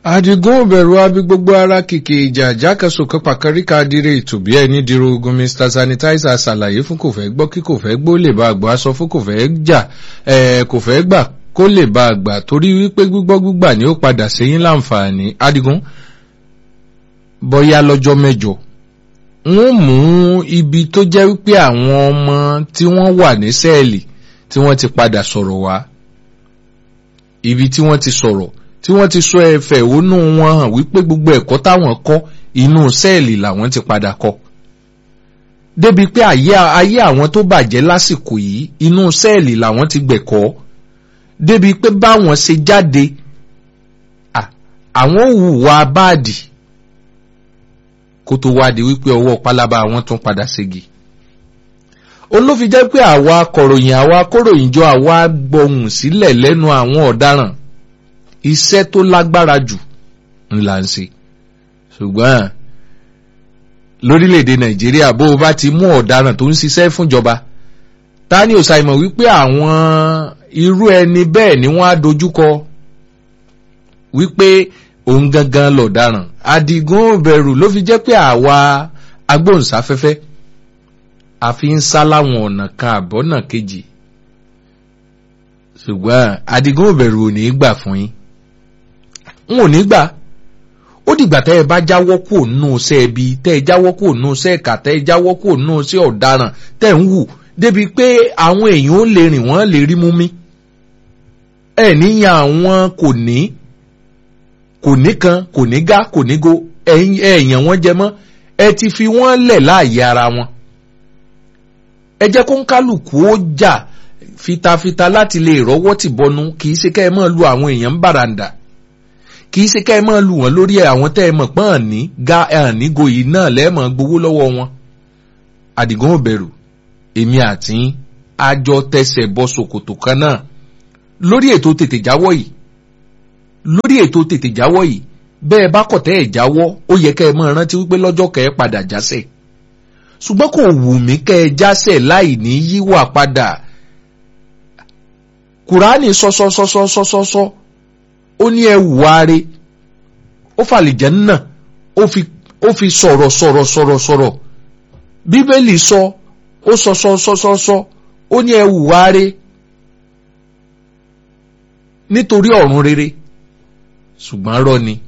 Àdìgún òbẹ̀rù abi gbogbo ara kìkì ìjà jákèsòkè pàkàríkà dire ìtòbí ẹni dìrò ogun Mr Sanitizer ṣàlàyé fún kò fẹ́ gbọ́ kí kò fẹ́ gbó lè bá àgbà aṣọ fún kò fẹ́ jà ẹ̀ kò fẹ́ gbà kó lè bá àgbà torí wípé gbígbọ́ gbígbà ni ó padà sẹ́yìn láǹfààní Àdìgún bọ́yá lọ́jọ́ mẹ́jọ wọ́n mú ibi tó jẹ́ wípé àwọn ọmọ tí wọ́n wà ní sẹ́ẹ̀lì tí wọ́n ti padà sọ̀rọ̀ wá ibi tí wọ́n ti sọ̀rọ̀ tí wọ́n ti sọ ẹ̀fẹ̀ ònú wọn hàn wípé gbogbo ẹ̀kọ́ táwọn kọ́ inú sẹ́ẹ̀lì làwọn ti padà kọ́ débi pé ayé àwọn tó bàjẹ́ lásìkò yìí inú sẹ́ẹ̀lì làwọn ti gbẹ̀kọ́ débi pé báwọn ṣe jáde àwọn hùwà báàdì kó tó wá di wípé ọwọ́ pálábá àwọn tún padà ségi olófin jẹ́ pé àwa akọ̀ròyìn àwa akóròyìnjọ àwa gbọ̀hùn sílẹ̀ lẹ́nu àwọn ọ̀daràn iṣẹ́ tó lágbára jù ńlá ń ṣe ṣùgbọ́n lórílẹ̀‐èdè nàìjíríà bó o bá ti mú ọ̀daràn tó ń ṣiṣẹ́ fúnjọba ta ni òṣàìmọ̀ wípé àwọn irú ẹni bẹ́ẹ̀ ni wọ́n á dojúkọ wípé òun gangan lọ̀daràn àdìgún òbẹ̀rù ló fi jẹ́ pé àwa agbóhùnsáfẹ́fẹ́ àfi ń sá láwọn ọ̀nà kan àbọ̀nà kejì ṣùgbọ́n àdìgún òbẹ̀rù ò ní í gbà fún yín n ò ní gbà ó dìgbà tẹ́ ẹ bá jáwọ́ kúrò nínú iṣẹ́ ẹbí tẹ́ ẹ jáwọ́ kúrò nínú iṣẹ́ ẹ̀ka tẹ́ ẹ jáwọ́ kúrò nínú iṣẹ́ ọ̀daràn tẹ́ ń wù débi pé àwọn èèyàn ó lè rìn wọ́n lè rí mú mi ẹ níyàn àwọn kò ní kò ní kan kò ní gá kò ní go ẹ̀yàn wọn jẹ mọ́ ẹ ti fi wọ́n lẹ̀ láàyè ara wọn ẹ jẹ́ kó ń kálukú ó jà fitafita láti lè rọ́wọ́ tì bọnu kì í ṣe kẹ́ ẹ máa lu àwọn èèyàn ń bàràǹdà kì í ṣe kẹ́ ẹ máa lu wọn lórí àwọn tẹ́ ẹ mọ̀ pọ́n àní ga àní goyì náà lẹ́ẹ̀mọ̀ gbowó lọ́wọ́ wọn. àdìgún òbẹ̀rù èmi àti àjọ tẹsẹ̀ bọ ṣòkòtò kan náà lórí ètò tètè jáwọ́ yìí lórí ètò tètè jáwọ́ yìí bẹ́ẹ̀ bá kọ̀ tẹ́ ẹ̀ jáwọ́ ó yẹ kẹ́ ẹ máa rántí wípé lọ́jọ́ kẹ́ ẹ padà jásẹ̀ ṣùgbọ́n kò wù mí kẹ́ ẹ jásẹ̀ láì ní yíwà padà kùránì sọsọsọsọsọsọ ó ní ẹ wàre ó fàlìjẹ́ náà ó fi ó fi sọ̀rọ̀ sọ̀rọ̀ sọ̀rọ̀ sọ̀rọ̀ bíbélì sọ ó sọ sọ sọ sọ sọ ó ní ẹ wàre nítorí ọ̀run rere ṣùgbọ́n rọ ni